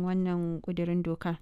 wannan ƙudurin doka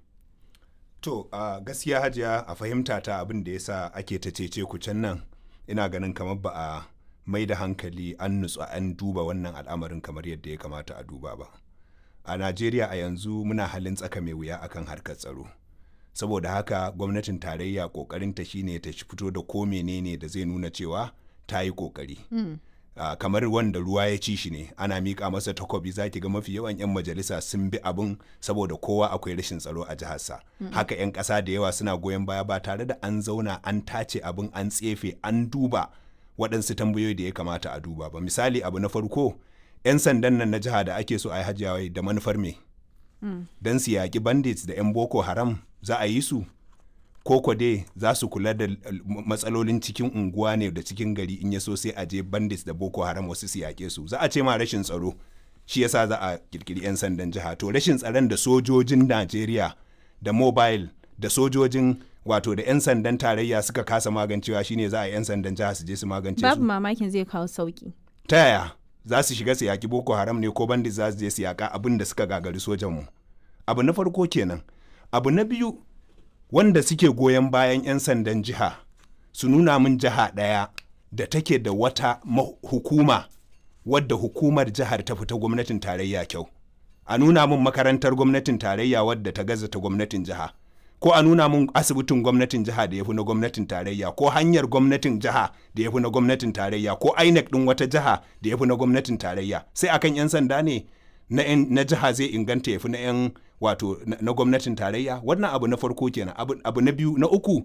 To a gaskiya hajiya a fahimta ta abin da ya sa ake ta cece ku can nan ina ganin kamar ba a mai da hankali an nutsu an duba wannan al'amarin kamar yadda ya kamata a duba ba. A Najeriya a yanzu muna halin tsaka mai wuya akan harkar tsaro. Saboda haka gwamnatin tarayya kokarinta shine ta fito da ko menene da zai nuna cewa ta yi kokari. Uh, kamar wanda ruwa ya ci shi ne ana miƙa masa takobi za ki ga mafi yawan 'yan majalisa sun bi abin saboda kowa akwai rashin tsaro a jiharsa mm -hmm. haka 'yan ƙasa da yawa suna goyon baya ba tare da an zauna an tace abin an tsefe an duba waɗansu tambayoyi da ya kamata a duba ba misali abu na farko 'yan sandan nan na jiha da ake so a yi hajjawai da manufar me mm. don su yaƙi bandits da 'yan boko haram za a yi su koko dai za su kula da matsalolin cikin unguwa ne da cikin gari in ya so sai a je bandits da boko haram wasu su yaƙe su za a ce ma rashin tsaro shi yasa za a kirkiri 'yan sandan jiha to rashin tsaron da sojojin najeriya da mobile da sojojin wato da 'yan sandan tarayya suka kasa magancewa shine za a 'yan sandan jiha su je su magance su babu mamakin zai kawo sauki ta yaya za su shiga su yaƙi boko haram ne ko bandits za su je su yaƙa abin da suka gagari sojanmu abu na farko kenan abu na biyu wanda suke goyon bayan 'yan sandan jiha su nuna min jiha ɗaya da take da wata hukuma wadda hukumar jihar ta fita gwamnatin tarayya kyau a nuna min makarantar gwamnatin tarayya wadda ta gaza ta gwamnatin jiha ko a nuna min asibitin gwamnatin jiha da ya fi na gwamnatin tarayya ko hanyar gwamnatin jiha da ya fi na gwamnatin tarayya ko inec ɗin wata jiha da ya fi na gwamnatin tarayya sai akan 'yan sanda ne na, na jiha zai inganta ya fi na 'yan wato na, na gwamnatin tarayya wannan abu na farko kenan abu, abu na biyu na uku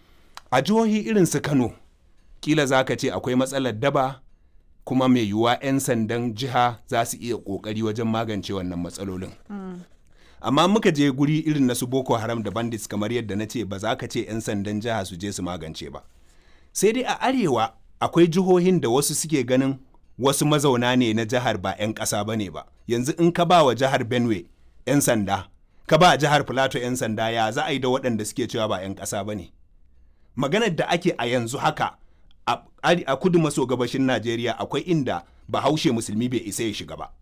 a jihohi irin su kano kila za ka ce akwai matsalar daba kuma mai yiwuwa 'yan sandan jiha za su iya kokari wajen magance wannan matsalolin mm. amma muka je guri irin na su boko haram da bandits kamar yadda na ce ba za ka ce 'yan sandan jiha su je su magance ba sai dai a arewa akwai jihohin da wasu suke ganin wasu mazauna ne na jihar ba 'yan ƙasa ba ne ba yanzu in ka ba wa jihar benue 'yan sanda ka ba jihar plateau 'yan sanda ya za a yi da waɗanda suke cewa ba 'yan ƙasa ba ne maganar da ake a yanzu haka a kudu maso gabashin najeriya akwai inda bahaushe musulmi bai isa ya shiga ba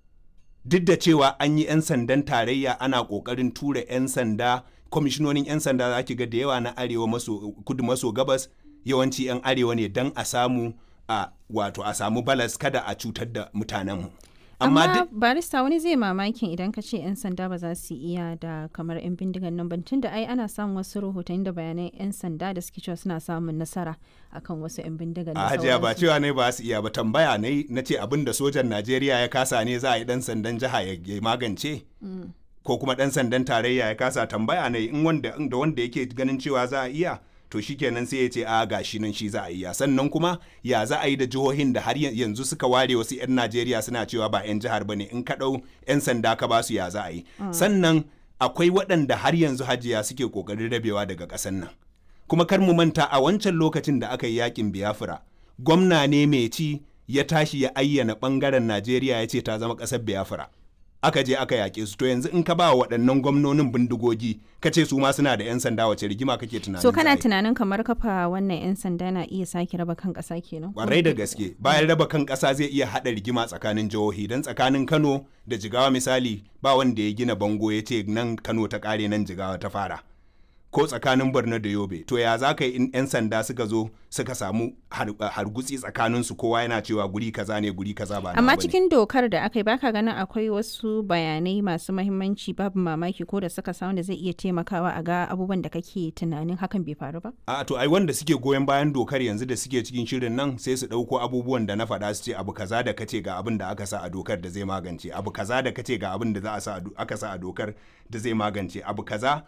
duk da cewa an yi 'yan sandan tarayya ana ƙoƙarin tura 'yan sanda kwamishinonin 'yan sanda za ki ga da yawa na arewa maso kudu maso gabas yawanci 'yan arewa ne don a samu a wato a samu balas kada a cutar da mutanenmu. amma, amma barista wani zai mamakin idan ka ce 'yan sanda ba za su iya da kamar 'yan bindigan nan ban tunda ai ana samun wasu rahotanni da bayanan 'yan sanda da suke cewa suna samun nasara akan wasu 'yan bindigan a hajiya ba cewa ne ba su iya ba tambaya ne na ce abin da sojan najeriya ya kasa ne za a yi dan sandan jiha ya magance ko kuma dan sandan tarayya ya kasa tambaya ne in wanda da wanda yake ganin cewa za a iya to shikenan sai ya ce a gashi nan shi za a yi ya sannan kuma ya za a yi da jihohin da har yanzu suka ware wasu 'yan najeriya suna cewa ba 'yan jihar ba ne in ka ɗau 'yan sanda ka basu ya za a yi sannan akwai waɗanda har yanzu hajiya suke ƙoƙarin rabewa daga ƙasar nan kuma kar mu manta a wancan lokacin da aka yi yakin biafra gwamna ne mai ci ya tashi ya ayyana ɓangaren najeriya ya ce ta zama ƙasar biafra aka je aka yaƙe su to yanzu in ka ba waɗannan gwamnonin bindigogi ka ce su ma suna da 'yan sanda wace rigima kake tunanin so kana tunanin kamar kafa wannan 'yan sanda na iya sake raba kan ƙasa kenan kwarai da gaske bayan raba kan ƙasa zai iya haɗa rigima tsakanin jihohi don tsakanin kano da jigawa misali ba wanda ya gina bango ya ce nan kano ta ƙare nan jigawa ta fara ko tsakanin borno da yobe to ya za ka yi in 'yan sanda suka zo suka samu hargutsi tsakanin su kowa yana cewa guri kaza ne guri kaza ba amma cikin dokar da aka yi baka ganin akwai wasu bayanai masu mahimmanci babu mamaki ko da suka samu da zai iya taimakawa a ga abubuwan da kake tunanin hakan bai faru ba a to ai wanda suke goyon bayan dokar yanzu da suke cikin shirin nan sai su dauko abubuwan da na faɗa su ce abu kaza da kace ga abin da aka sa a dokar da zai magance abu kaza da kace ga abin da za a sa aka sa a dokar da zai magance abu kaza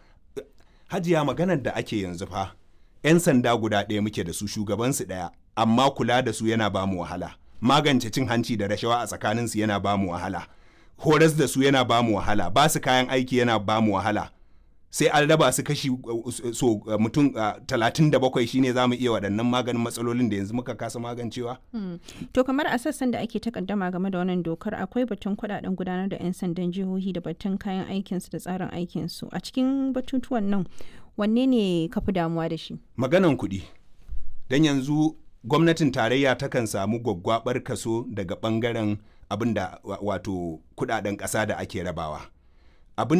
hajiya maganar da ake yanzu fa 'yan sanda guda ɗaya muke da su shugabansu ɗaya amma kula da su yana bamu wahala magance cin hanci da rashawa a tsakaninsu yana bamu wahala horas da su yana bamu wahala ba su kayan aiki yana bamu wahala sai an raba su kashi so mutum talatin da bakwai shine za mu iya waɗannan maganin matsalolin da yanzu muka kasa magancewa. To kamar a sassan da ake takaddama game da wannan dokar akwai batun kuɗaɗen gudanar da 'yan sandan jihohi da batun kayan aikinsu da tsarin aikinsu a cikin batutuwan nan wanne ne ka fi damuwa da shi? Maganan kuɗi. Don yanzu gwamnatin tarayya takan samu gwaggwabar kaso daga ɓangaren abin da wato kuɗaɗen ƙasa da ake rabawa.